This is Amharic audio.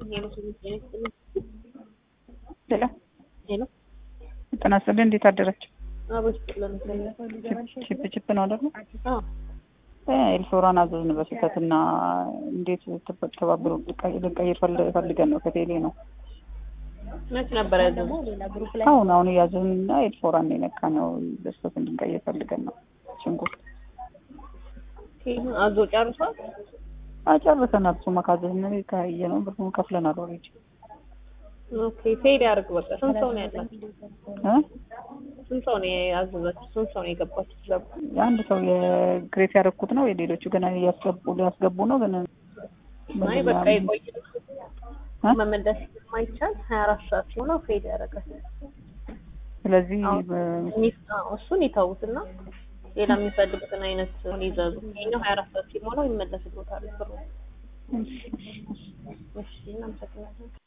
ሄሎ ሄሎ ሄሎ ጤና ይስጥልኝ። እንዴት አደራችሁ? አቦች ጥለን ቺፕ ቺፕ ነው አይደል? አዎ ኤልፎራን አዘዝን በስህተት እና እንዴት ተባብሮ ልንቀይር ፈል- ፈልገን ነው ከቴሌ ነው መች ነበር ያዘው? አሁን አሁን እያዘዝን እና ኤልፎራን ነው የነካ ነው በስህተት እንድንቀይር ፈልገን ነው። ሽንኩርት አዞ ጨርሷል። አጨርሰናል። እሱማ ካዘዝን ካየ ነው ብሩን ከፍለናል ኦልሬዲ ኦኬ ፌድ ያርግ በቃ። ስንት ሰው ነው ያላችሁ? እ ስንት ሰው ነው ያዘዛችሁ? ስንት ሰው ነው የገባችሁ? ዘቡ የአንድ ሰው የግሬት ያደረኩት ነው። የሌሎቹ ገና እያስገቡ ሊያስገቡ ነው ግን አይ በቃ ይቆይ። እ? መመለስ የማይቻል ሀያ አራት ሰዓት ሲሆነው ፌድ ያደርጋል። ስለዚህ አዎ። በ- ሚስ- አዎ፣ እሱን ይተውትና ሌላ የሚፈልጉትን አይነት ይዘዙ። ይኸኛው ሀያ አራት ሰዓት ሲሞላው ይመለስልዎታል ብሩ። እሺ እናመሰግናለን።